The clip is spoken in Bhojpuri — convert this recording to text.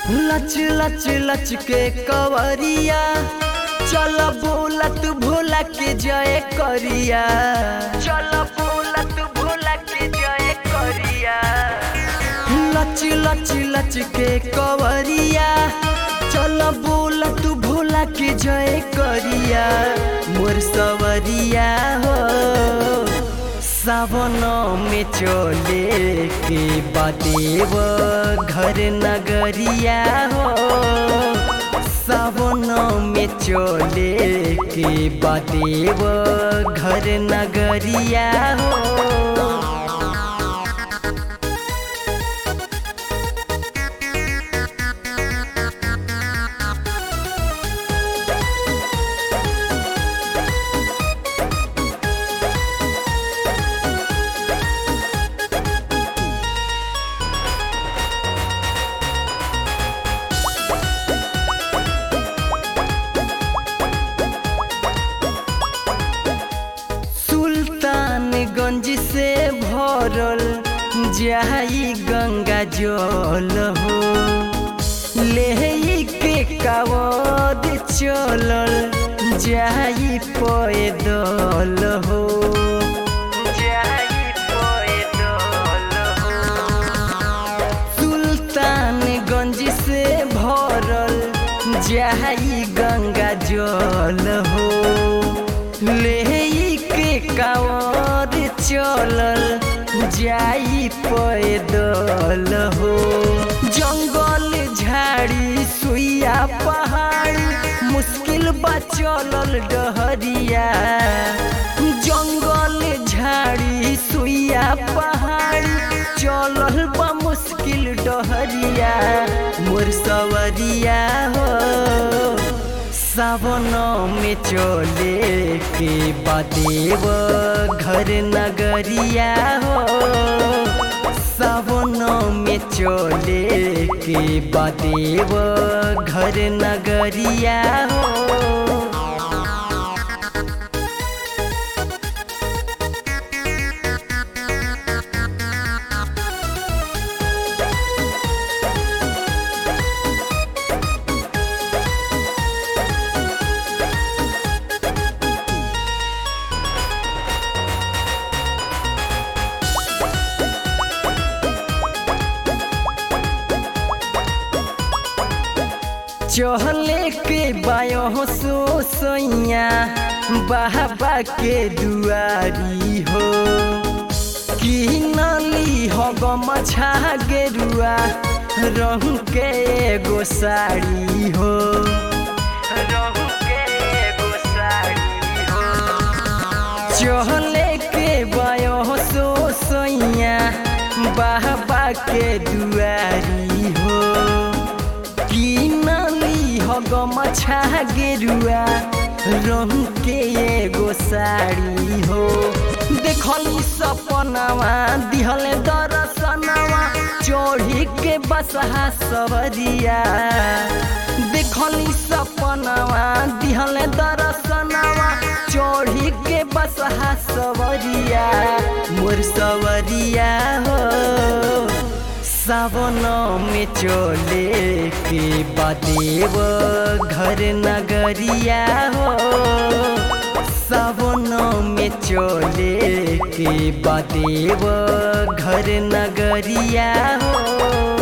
लच लच लच के कवरिया चल बोलत भोला के जय करिया चल बोलत भोला के जय करिया लच लच लच के कवरिया चल बोलत भोला के जय करिया मोर सवरिया हो सावन में चले के बादेव घर नगरिया हो सावन में चले के बादेव घर नगरिया हो सुल्तानगंज से भरल जाई गंगा जल हो ले के कावद चलल जाई पैदल हो जाई पैदल हो सुल्तानगंज से भरल जाई गंगा जल हो ले के कावर चलल जाई पैदल हो जंगल झाड़ी सुइया पहाड़ी मुश्किल बा चलल डहरिया जंगल झाड़ी सुइया पहाड़ी चलल बा मुश्किल डहरिया मोर सवरिया हो सावन में चले के बादेव घर नगरिया हो सावन में चले के बादेव घर नगरिया हो चहले के बायो सो सैया बाबा के दुआरी हो कि नली हो गमछा गेरुआ रंग के एगो साड़ी हो रंग के एगो साड़ी हो चहले के बायो सो सैया बाबा के दुआरी हो किनली हो गमछा गेरुआ रंग के एगो साड़ी हो देखली सपनावा दिहले दर्शनवा चढ़ी के बसहा सवरिया देखली सपनावा दिहले दर्शनवा चढ़ी के बसहा सवरिया मोर सवरिया हो सावन में चले के बादेव घर नगरिया हो सावन में चले के बादेव घर नगरिया हो